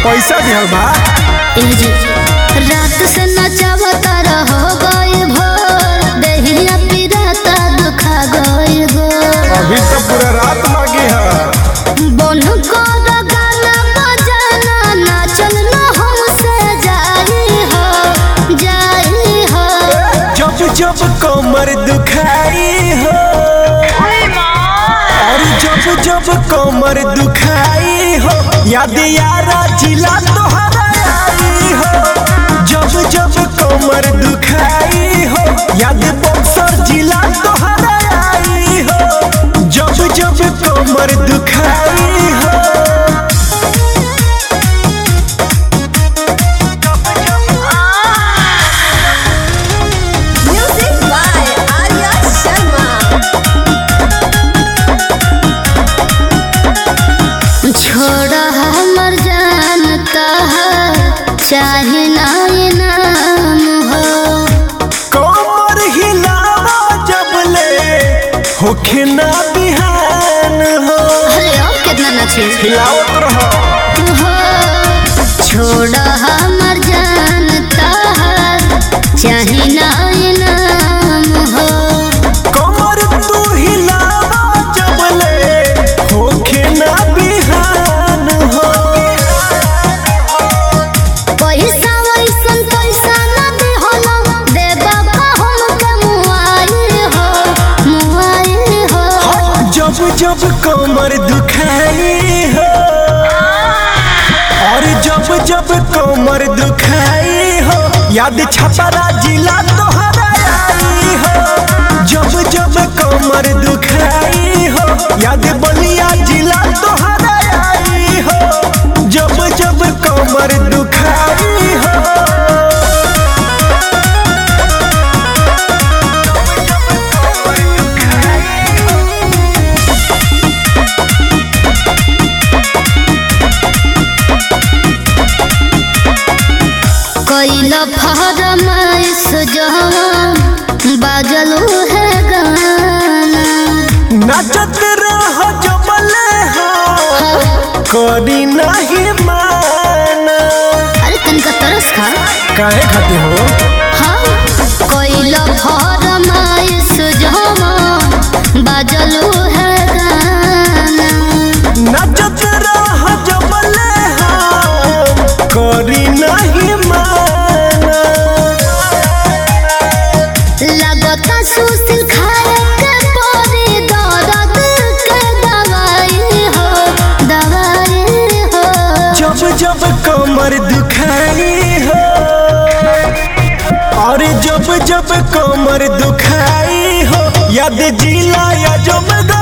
पैसा दिहल बा ए जी रात से नचावता रहो गए भोर देहिया पिराता दुखा गए गोर अभी तो पूरा रात मांगी है बोन को गाना बजाना नाचल न हमसे जाई हो जाई हो जब जब कमर दुखाई हो और जब जब कमर दुखाई हो याद यारा जिला तोहरा आई हो जब जब कमर दुखाई हो याद बक्सर जिला तोहरा आई हो जब जब कमर दुखाई हो Music by Arya Sharma. छोड़ा हमर जानता है चाहे ना ये नाम हो कमर हिलावा जब ले होखे ना बिहान हो अरे और कितना नचे हिलावत रहो हो छोड़ा हमर जानता है चाहे ना ये नाम हो कमर तू हिलावा जब ले होखे ना बिहान हो पैसा वैसन पैसा ना दे होला दे बाबा हम के मुआई हो मुआई हो जब जब कमर दुखाई हो और जब जब कमर दुखाई हो याद छपरा जिला तोहरा आई हो जब जब कमर दुखाई हो याद बलिया जिला तोहरा आई हो जब जब कमर दुखाई हो कैल फरमाइश जहाँ बाजलू है गाना नाचत रह जबले हो करी नहीं माना अरे तनिका तरस खा काहे खाते हो हाँ कैल फरमाइश जहाँ बाजलू है गाना नाचत रह जबले हो करी नहीं माना लगता सुशील खाए के परी दर्द के दवाई हो दवाई हो जब जब कमर दुखाई हो और जब जब कमर दुखाई हो याद जिला या जब